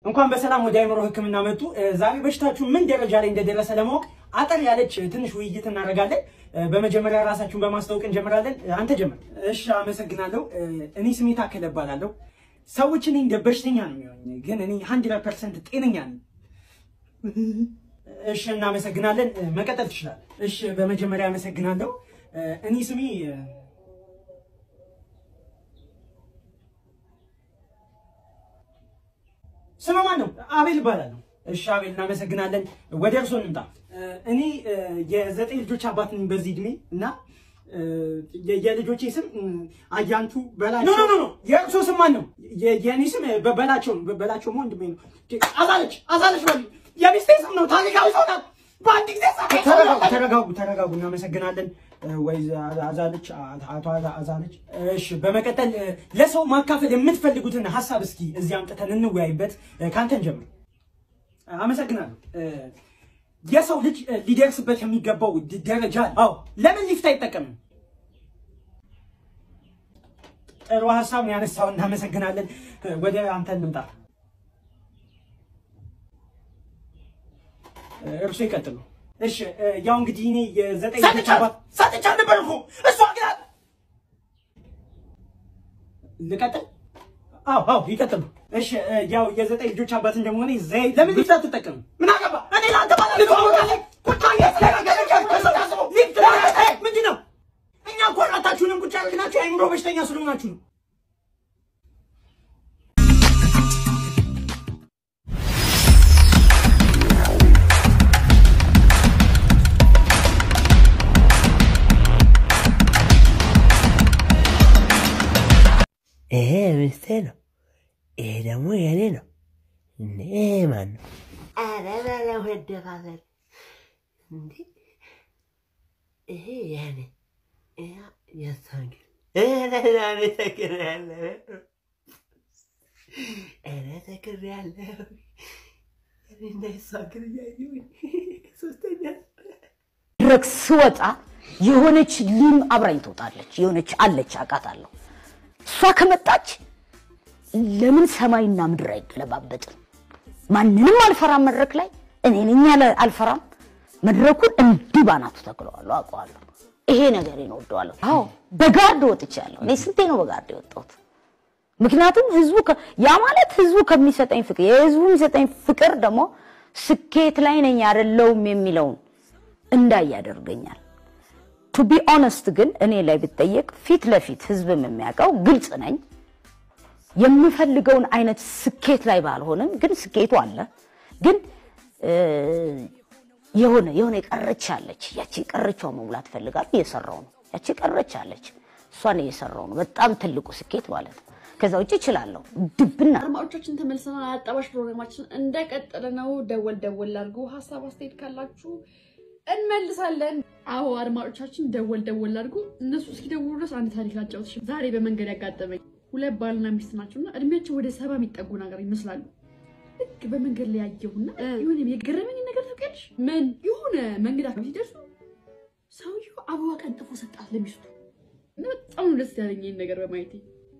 እንኳን በሰላም ወደ አይምሮ ሕክምና መጡ። ዛሬ በሽታችሁ ምን ደረጃ ላይ እንደደረሰ ለማወቅ አጠር ያለች ትንሽ ውይይት እናደርጋለን። በመጀመሪያ ራሳችሁን በማስታወቅ እንጀምራለን። አንተ ጀምር። እሺ፣ አመሰግናለሁ። እኔ ስሜት ታከለ እባላለሁ። ሰዎች እኔ እንደ በሽተኛ ነው የሚሆኝ፣ ግን እኔ ሀንድረድ ፐርሰንት ጤነኛ ነኝ። እሺ፣ እናመሰግናለን። መቀጠል ትችላለህ። እሺ፣ በመጀመሪያ አመሰግናለሁ። እኔ ስሜ ስም ማን ነው? አቤል እባላለሁ። እሺ አቤል እናመሰግናለን። ወደ እርሶ እንምጣ። እኔ የዘጠኝ ልጆች አባት ነኝ በዚህ እድሜ እና የልጆቼ ስም አያንቱ በላቸው። ኖ ኖ ኖ የእርሶ ስም ማን ነው? የእኔ ስም በላቸው ነው። በላቸው ወንድሜ ነው። አዛለች አዛለች በል የሚስቴ ስም ነው። ታሪካዊ ሰው ናት። በአንድ ጊዜ ተረጋጉ፣ ተረጋጉ፣ ተረጋጉ። እናመሰግናለን ወይ አዛለች፣ አቶ አዛለች። እሺ፣ በመቀጠል ለሰው ማካፈል የምትፈልጉትን ሀሳብ እስኪ እዚህ አምጥተን እንወያይበት። ካንተን ጀምር። አመሰግናለሁ። የሰው ልጅ ሊደርስበት የሚገባው ደረጃ አዎ፣ ለምን ሊፍት አይጠቀምም? ጥሩ ሀሳብ ነው ያነሳው። እናመሰግናለን። ወደ አንተ እንምጣ። እርሱ ይቀጥሉ። እሺ ያው እንግዲህ እኔ የዘጠኝ ልጆች አባት ሰጥቻ ነበር እኮ እሷ ግን ልቀጥል? አዎ አዎ ይቀጥሉ። እሺ ያው የዘጠኝ ልጆች አባት እንደመሆኔ ዘይ ለምን ሊፍት አትጠቀም? ምን አገባ? እኔ ለአንተ ባለ ልትዋወቃለህ? ቁጭ ምንድን ነው? እኛ እኮ ራታችሁንም ቁጭ ያደርግናችሁ የአእምሮ በሽተኛ ስለሆናችሁ ነው። ይሄ ሚስቴ ነው። ይሄ ደግሞ የኔ ነው። ይሄ ማን ነው? ኧረ በለው መደፋፈር እንዴ! ይሄ የኔ ያ የእሷ ግን ኧረ ዛሬ ተክሬያለሁ። ኧረ ተክሬያለሁ። እኔና የእሷ ግን እያየሁኝ ሶስተኛ መድረክ ስወጣ የሆነች ሊም አብራኝ ትወጣለች። የሆነች አለች አውቃታለሁ። እሷ ከመጣች ለምን ሰማይና ምድር አይገለባበጥም? ማንንም አልፈራም። መድረክ ላይ እኔ ነኝ ያለ አልፈራም። መድረኩን እንዲህ ባናቱ ተክለዋለሁ፣ አውቀዋለሁ። ይሄ ነገር እወደዋለሁ። አዎ በጋርድ ወጥቻለሁ። እኔ ስንቴ ነው በጋርድ የወጣሁት? ምክንያቱም ህዝቡ ከ- ያ ማለት ህዝቡ ከሚሰጠኝ ፍቅር የህዝቡ የሚሰጠኝ ፍቅር ደግሞ ስኬት ላይ ነኝ አይደለሁም የሚለውን እንዳይ ያደርገኛል። ቱ ቢ ኦነስት ግን እኔ ላይ ብጠየቅ ፊት ለፊት ህዝብም የሚያውቀው ግልጽ ነኝ። የምፈልገውን አይነት ስኬት ላይ ባልሆንም ግን ስኬቱ አለ። ግን እ፣ የሆነ የሆነ የቀረች አለች። ያቺ የቀረችዋ መሙላት እፈልጋለሁ። እየሰራው ነው። ያቺ የቀረች አለች። እሷን እየሰራው ነው። በጣም ትልቁ ስኬት ማለት ነው። ከዛ ውጭ እችላለሁ ድብና አድማጮቻችን ተመልሰናል። አጣባሽ ፕሮግራማችን እንደቀጠለ ነው። ደወል ደወል አድርጉ። ሀሳብ አስተያየት ካላችሁ እንመልሳለን። አዎ አድማጮቻችን ደወል ደወል አድርጉ። እነሱ እስኪደውሉ ድረስ አንድ ታሪክ ላጫውትሽ። ዛሬ በመንገድ ያጋጠመኝ ሁለት ባልና ሚስት ናቸውና እድሜያቸው ወደ ሰባ የሚጠጉ ነገር ይመስላሉ። ልክ በመንገድ ላይ ያየሁና የሆነ የገረመኝ ነገር ታውቂያለሽ? ምን የሆነ መንገድ አካባቢ ሲደርሱ ሰውየው አበባ ቀንጥፎ ሰጣት ለሚስቱ እና በጣም ነው ደስ ያለኝ ይህን ነገር በማየቴ።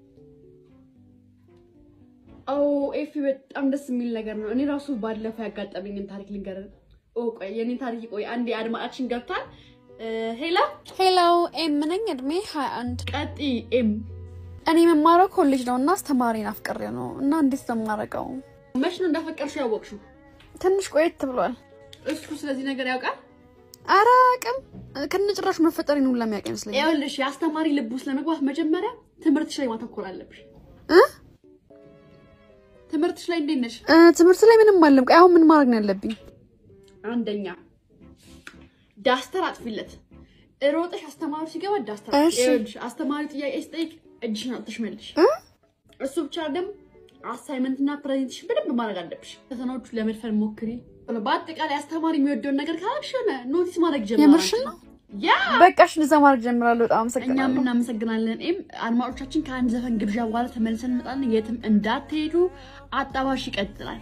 አዎ ኤፊ በጣም ደስ የሚል ነገር ነው። እኔ ራሱ ባለፈው ያጋጠመኝን ታሪክ ልንገር። ኦ ቆይ የኔ ታሪክ ቆይ አንዴ አድማጫችን ገብቷል። ሄላ ሄሎ ኤም ነኝ። እድሜ 21 ቀጢ ኤም እኔ የምማረው ኮሌጅ ነው እና አስተማሪን አፍቅሬ ነው እና እንዴት ነው የማደርገው? መች ነው እንዳፈቀርሽው ያወቅሽው? ትንሽ ቆየት ብሏል። እሱ ስለዚህ ነገር ያውቃል? ኧረ አቅም ከነጭራሹ መፈጠሬን ሁላ የሚያውቅ ይመስለኛል። ይኸውልሽ የአስተማሪ ልብ ውስጥ ለመግባት መጀመሪያ ትምህርትሽ ላይ ማተኮር አለብሽ። እ? ትምህርትሽ ላይ እንዴት ነሽ? እ፣ ትምህርት ላይ ምንም አለም። ቆይ አሁን ምን ማድረግ ነው ያለብኝ? አንደኛ ዳስተር አጥፊለት። ሮጠሽ አስተማሪ ሲገባ ዳስተር እሺ። ይኸውልሽ አስተማሪ ጥያቄ ሲጠይቅ እጅሽን አውጥተሽ መልሽ። እ? እሱ ብቻ ደግሞ አሳይመንት እና ፕሬዘንቴሽን በደንብ ማድረግ አለብሽ። ፈተናዎቹ ለመድፈን ሞክሪ። በአጠቃላይ አስተማሪ የሚወደውን ነገር ካላልሽ ሆነ ኖቲስ ማድረግ ጀምራል። የምርሽን ነው? ያ በቃ እሺ፣ እንደዛ ማድረግ ጀምራለሁ። በጣም እኛም አመሰግናለሁ። እናመሰግናለን። ኤም አድማጮቻችን ከአንድ ዘፈን ግብዣ በኋላ ተመልሰን እንመጣለን። የትም እንዳትሄዱ። አጣባሽ ይቀጥላል።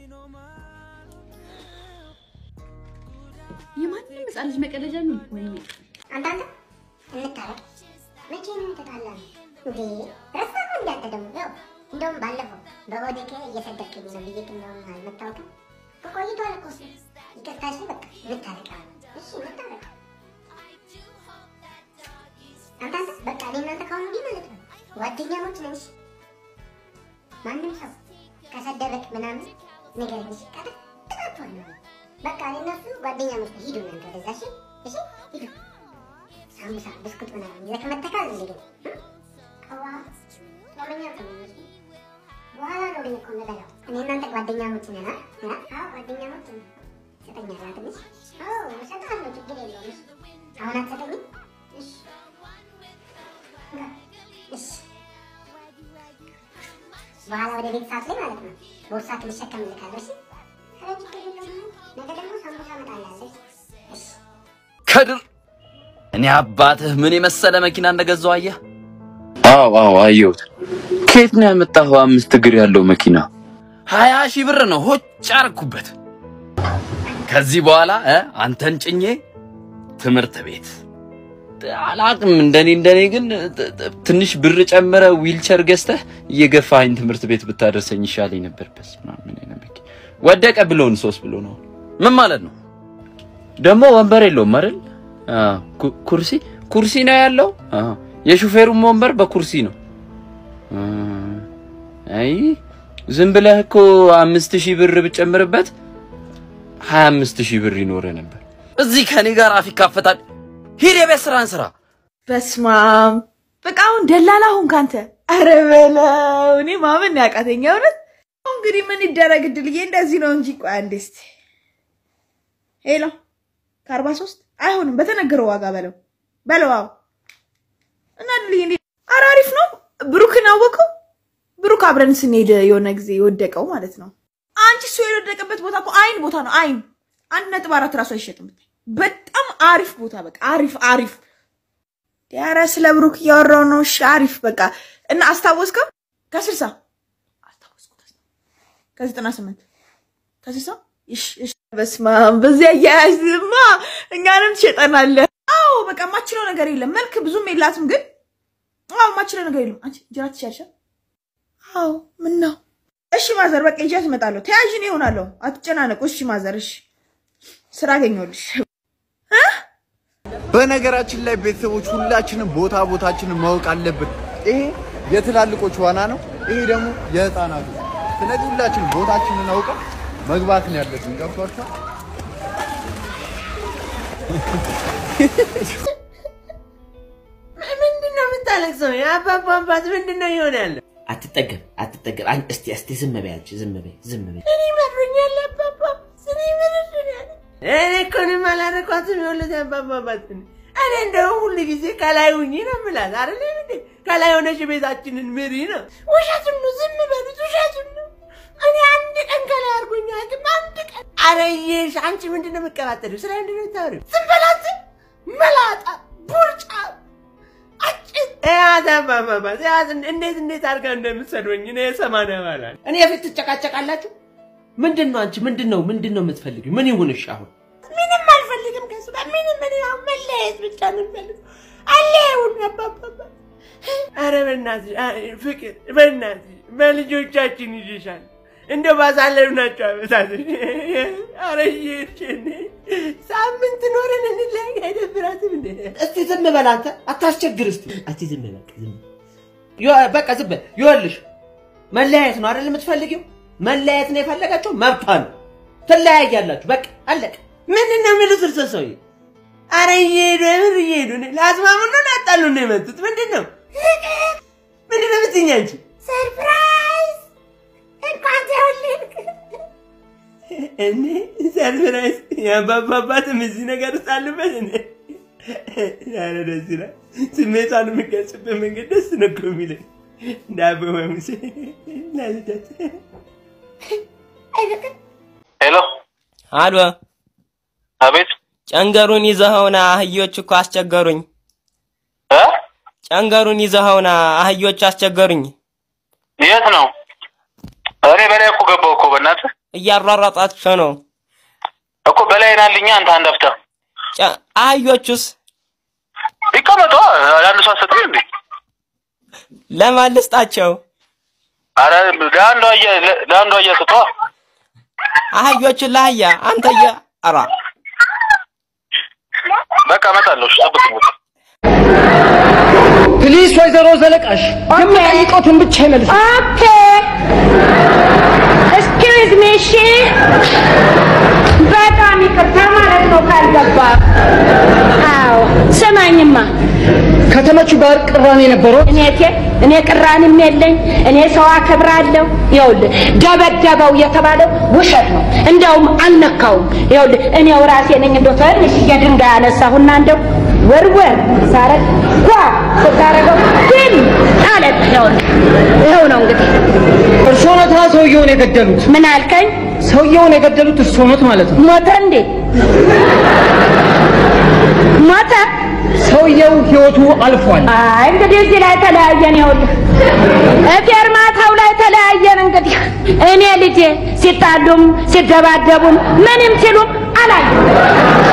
የማንም ህፃን ልጅ መቀለጃ ነው። ወይኔ አንዳንድ እንታረቅ መቼ ነው የተጣላነው እንዴ? ረሳነው እንዳንተ ደግሞ ያው እንደውም ባለፈው በኦዴኬ እየሰደብክኝ ነው ብዬ እንደውም አልመታወቅም ቆይቷል እኮ እሱ። ይቅርታ እሺ፣ በቃ እንታረቅ አሁን። እሺ እንታረቅ። አንተ አንተ በቃ እኔ እናንተ ከአሁኑ ወዲህ ማለት ነው ጓደኛሞች ነን። እሺ ማንም ሰው ከሰደበክ ምናምን ንገረኝ። እሺ ቀጥ ቅጣቷል ነው በቃ እኔ እነሱ ጓደኛሞች ነን። ሂዱ እናንተ ወደዛ። እሺ እሺ ሂዱ። ሳምቡሳ ብስኩት ምናምን ይዘህ መተካል እንዴ ግን ቀዋ ጾመኛ ከሆነ በኋላ ነው እኔ እኮ የምበላው። እኔ እናንተ ጓደኛሞች ነን። አ? አ? አዎ ጓደኛሞች ነን። ትሰጠኛለህ ትንሽ? አዎ እሰጥሃለሁ፣ ችግር የለውም። እሺ አሁን አትሰጠኝም? እሺ እንካ፣ እሺ በኋላ ወደ ቤት ሰዓት ላይ ማለት ነው ቦርሳ ልሸከም እልካለሁ። እሺ ኧረ ችግር የለውም። ነገ ደግሞ ሳምቡሳ እመጣልሃለሁ። እሺ ከድር እኔ አባትህ ምን የመሰለ መኪና እንደገዛው አየህ? አዎ አዎ አየሁት። ከየት ነው ያመጣኸው አምስት እግር ያለው መኪና? ሀያ ሺህ ብር ነው ሆጭ አረኩበት። ከዚህ በኋላ እ አንተን ጭኜ ትምህርት ቤት አላቅም። እንደኔ እንደኔ ግን ት- ት- ትንሽ ብር ጨምረ ዊልቸር ገዝተህ እየገፋኸኝ ትምህርት ቤት ብታደርሰኝ ይሻለኝ ነበር። በስመ አብ ምን አይነት መኪና ወደቀ ብሎን ሶስት ብሎ ነው። ምን ማለት ነው ደግሞ? ወንበር የለውም አይደል? አዎ፣ ኩ- ኩርሲ ኩርሲ ነው ያለው። አዎ፣ የሹፌሩም ወንበር በኩርሲ ነው። አ፣ አይ ዝም ብለህ እኮ አምስት ሺህ ብር ብጨምርበት ሀያ አምስት ሺህ ብር ይኖረ ነበር። እዚህ ከኔ ጋር አፍ ይካፈታል። ሂድ የቤት ስራን ስራ። በስማም በቃ አሁን ደላላ ሁን ካንተ። አረ በለው እኔ ማመን ነው ያቃተኝ እውነት። አሁን እንግዲህ ምን ይደረግ እድልዬ፣ እንደዚህ ነው እንጂ። ቆይ አንዴ እስኪ ሄሎ፣ ከአርባ ሶስት አይሆንም፣ በተነገረው ዋጋ በለው በለው። አዎ እና እድልዬ እንዴ፣ ኧረ አሪፍ ነው። ብሩክን አወቀው። ብሩክ አብረን ስንሄድ የሆነ ጊዜ የወደቀው ማለት ነው። አንቺ እሱ የወደቀበት ቦታ እኮ አይን ቦታ ነው። አይን አንድ ነጥብ አራት ራሱ አይሸጥም። በጣም አሪፍ ቦታ በቃ አሪፍ አሪፍ ኧረ ስለ ብሩክ እያወራው ነው። እሺ አሪፍ በቃ እና አስታወስከው? ከስልሳ አስታወስኩት። ከዘጠና ስምንት ከስልሳ እሺ እሺ። በስመ አብ በዚያ አያያዝማ እኛንም ትሸጠናለህ። አዎ በቃ የማችለው ነገር የለም። መልክ ብዙም የላትም ግን አዎ የማችለው ነገር የለም። አንቺ እንጀራ ትችያለሽ? አዎ ምን ነው? እሺ ማዘር በቃ ይዣት እመጣለሁ። ተያዥን ይሆናለሁ። አትጨናነቁ። እሺ ማዘር እሺ ስራ አገኘሁልሽ። በነገራችን ላይ ቤተሰቦች ሁላችንም ቦታ ቦታችንን ማወቅ አለብን። ይሄ የትላልቆች ዋና ነው፣ ይሄ ደግሞ የህፃናቱ። ስለዚህ ሁላችንም ቦታችንን አውቀን መግባት ነው ያለብን። ገብቷችኋል? ምንድን ነው የምታለቅሰው? የአባባ አባት ምንድን ነው ይሆን ያለ? አትጠገብ አትጠገብ። አን- እስቲ እስቲ ዝም በይ አንቺ ዝም በይ ዝም በይ። እኔ መሮኛል አባባ እኔ መሮኛል። እኔ እኮ እኔም አላደረኳትም። የወለደ አባባ አባት ነኝ። እኔ እንደውም ሁሉ ጊዜ ከላይ ሁኚ ነው የምላት አይደል እንዴ? ከላይ ሆነሽ ቤታችንን ምሪ ነው። ውሸቱን ነው፣ ዝም በሉት፣ ውሸቱን ነው። እኔ አንድ ቀን ከላይ አድርጎኝ አያውቅም። አንድ ቀን አረየሽ። አንቺ ምንድን ነው የምትቀባጠሪው? ስለ ምንድን ነው የምታወሪው? ዝም በላት መላጣ ቡርጫ ያዘባባባት ያዝ እንዴት እንዴት አድርጋ እንደምትሰድበኝ እኔ የሰማንያ ባላል እኔ የፊት ትጨቃጨቃላችሁ። ምንድን ነው አንቺ ምንድን ነው ምንድን ነው የምትፈልጊው? ምን ይሁንሽ አሁን? ምንም አልፈልግም ከሱ ጋር ምንም ምን አሁን መለያየት ብቻ ነው የምፈልገው። አለያዩን አባባባ ኧረ በእናትሽ አይ፣ ፍቅር በእናትሽ በልጆቻችን ይዤሻል እንደው ባሳለፍናቸው ዓመታት ኧረ እየሄድሽ እኔ ሳምንት ኖረን እንለያይ አይደብራትም እንዴ? እስቲ ዝም በል አንተ አታስቸግር። እስቲ እስቲ ዝም በል ዝም በል። ይኸው በቃ ዝም በል። ይኸውልሽ መለያየት ነው አይደል የምትፈልጊው? መለያየት ነው የፈለጋችሁ መብቷ ነው። ትለያያላችሁ። በቃ አለቀ። ምንድን ነው የሚሉት እርሶ ሰውዬ? አረ እየሄዱ የምር እየሄዱ ነው። ላስማሙ ነው ላጣሉ ነው የመጡት። ምንድን ነው ምንድን ነው የምትይኝ አንቺ? ሰርፕራይዝ እንኳን ተወለድክ። እኔ ሰርፕራይዝ የአባባባትም እዚህ ነገር ውስጥ አሉበት። እኔ ኧረ ደስ ይላል። ስሜቷን የምገልጽበት መንገድ ደስ ነው እኮ የሚለኝ ዳቦ ማሙሴ ላልደት ሄሎ፣ አሎ፣ አቤት። ጨንገሩን ይዘኸውና አህዮች እኮ አስቸገሩኝ። እ ጨንገሩን ይዘኸውና አህዮች አስቸገሩኝ። የት ነው? እኔ በላይ እኮ ገባሁ እኮ በእናትህ እያሯሯጣቸው ነው እኮ በላይ ናልኛ። አንተ አንድ አፍታ ጨ- አህዮቹስ ይቀመጡ። አንድ ሰው አሰጥኝ እንዴ? ለማን ልስጣቸው? አረ ለአንዱ አየ ለአንዱ አየ ስጧ። አህዮችን ለአህያ አንተየ ኧረ በቃ እመጣለሁ። እሺ ጠብቁኝ። ውጣ። ፕሊስ ወይዘሮ ዘለቃሽ የሚጠይቁትን ብቻ ይመልሱ። ኦኬ ኤክስኪውዝ ሚ እሺ በጣም ይቅርታ ማለት ነው ካልገባ አዎ ስማኝማ ከተመቹ ጋር ቅራኔ ነበረው እኔ ቴ እኔ ቅራኔም የለኝ እኔ ሰው አከብራለሁ ይኸውልህ ደበደበው የተባለው ውሸት ነው እንደውም አልነካውም ይኸውልህ እኔው ራሴ ነኝ እንደው ትንሽዬ ድንጋይ አነሳሁና እንደው ወርወር ሳረግ ጓ ስታረገው ግን አለ ይኸውልህ ይኸው ነው እንግዲህ እርስዎ ኖታ ሰውየውን የገደሉት? ምን አልከኝ? ሰውየውን የገደሉት እርስዎ ኖት ማለት ነው? ሞተ እንዴ? ሞተ? ሰውየው ህይወቱ አልፏል። አይ እንግዲህ እዚህ ላይ ተለያየን። ይኸውልህ ፌርማታው ላይ ተለያየን። እንግዲህ እኔ ልጄ ሲጣሉም ሲደባደቡም ምንም ሲሉም አላየም።